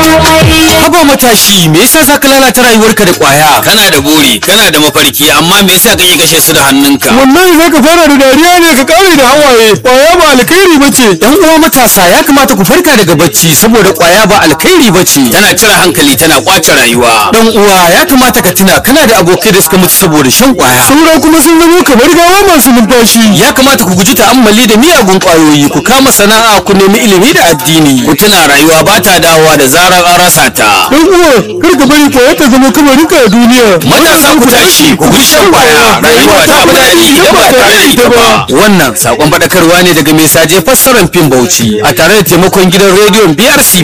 Haba matashi, me yasa za ka lalata rayuwarka da kwaya? kana da buri kana da mafarki amma me yasa kake kashe su da hannunka wallahi za ka fara da dariya ne ka kare da hawaye kwaya ba alkhairi ba ce Yan uwa matasa ya kamata ku farka daga bacci saboda kwaya ba alkhairi ba ce. tana cire hankali tana kwace rayuwa Dan uwa ya kamata ka tuna kana da abokai da suka mutu saboda shan kwaya. saura kuma sun zama kamar gawa masu numfashi Ya kamata ku guji ta'ammali da miyagun kwayoyi, ku kama sana'a, ku nemi ilimi da addini. ku tuna rayuwa ba ta dawowa da zarar an rasa ta dan uwa kar ka bari kwaya ta zama kamarinka a duniya matasa ku tashi ku guji shan kwaya rayuwa ta fi daɗi idan ba tare da ita ba Wannan sakon faɗakarwa ne daga mai saje fassarar fim Bauchi a tare da taimakon gidan rediyon BRC